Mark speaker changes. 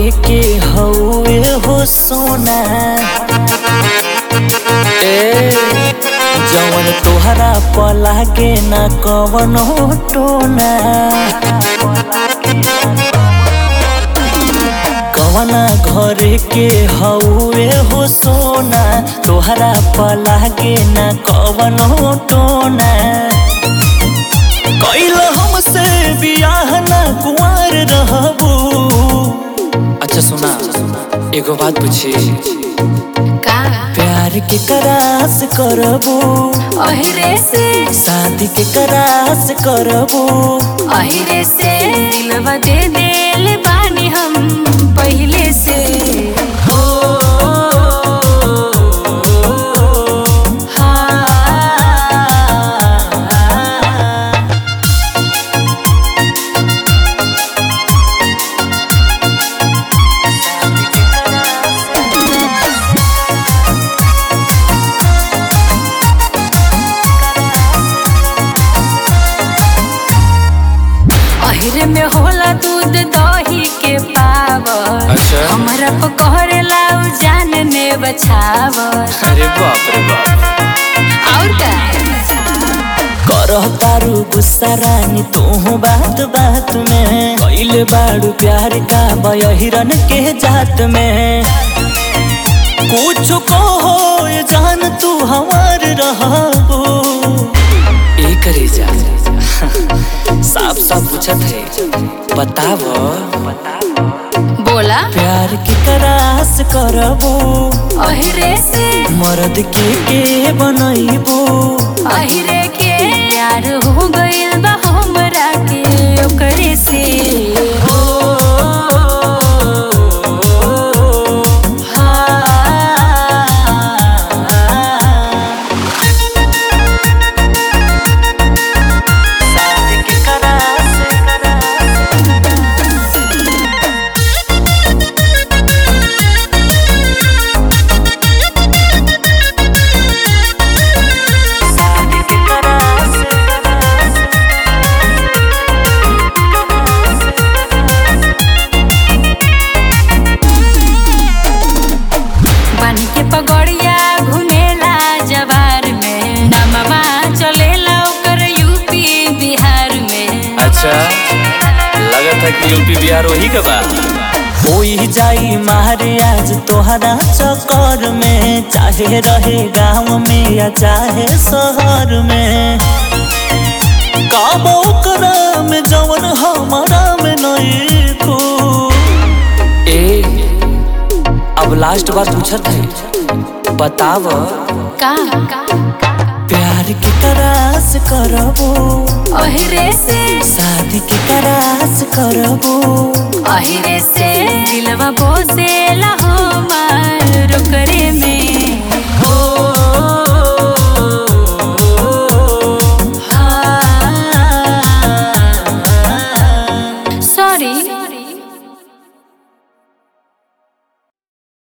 Speaker 1: घरे के हौवे हो सोना ए जवन तोहरा पलागे ना कवनो टोना कवना घरे के हौवे हो सोना तोहरा पलागे ना कवनो टोना कैल हमसे बियाह ना कुंवर रहबू अच्छा सुना एगो बात पूछी
Speaker 2: का
Speaker 1: प्यार के करास करबू
Speaker 2: अहिरे से
Speaker 1: शादी के करास करबू
Speaker 2: अहिरे से दिलवा दे देल बानी हम पहिले से
Speaker 1: हो हाँ
Speaker 2: अहिरे में होला दूध दही के पावर
Speaker 1: अच्छा।
Speaker 2: हमरा पकड़ला उ जान ने बछावर
Speaker 1: अरे बाप रे बाप
Speaker 2: और का
Speaker 1: करह तारू गुस्सा रानी तू बात बात में कैले बाड़ू प्यार का बहिरन के जात में कुछ कहो ये जान तू हमार रहबू ए करे जा साफ साफ पूछत है बताव
Speaker 2: बोला
Speaker 1: प्यार की करास करबू
Speaker 2: अहिरे से
Speaker 1: मर्द के के बनैबू
Speaker 2: अहिरे के यार हो गइल बा हमरा के ओकरे से
Speaker 1: हो हाँ शादी के करास शादी के करास
Speaker 2: बन के पगड़िया घुमेला जवार में नमवा चलेला ओकर यूपी बिहार में
Speaker 3: अच्छा लगत है कि यूपी बिहार वही का बा
Speaker 1: होई जाई मारे आज तोहरा चक्कर में चाहे रहे गांव में या चाहे शहर में काबो करा में जवन हमारा में नहीं को ए अब लास्ट बार पूछत है बताव
Speaker 2: का
Speaker 1: प्यार की करास करबू
Speaker 2: अहिरे से
Speaker 1: शादी की करास करबू
Speaker 2: अहिरे से दिलवा बोसेला हो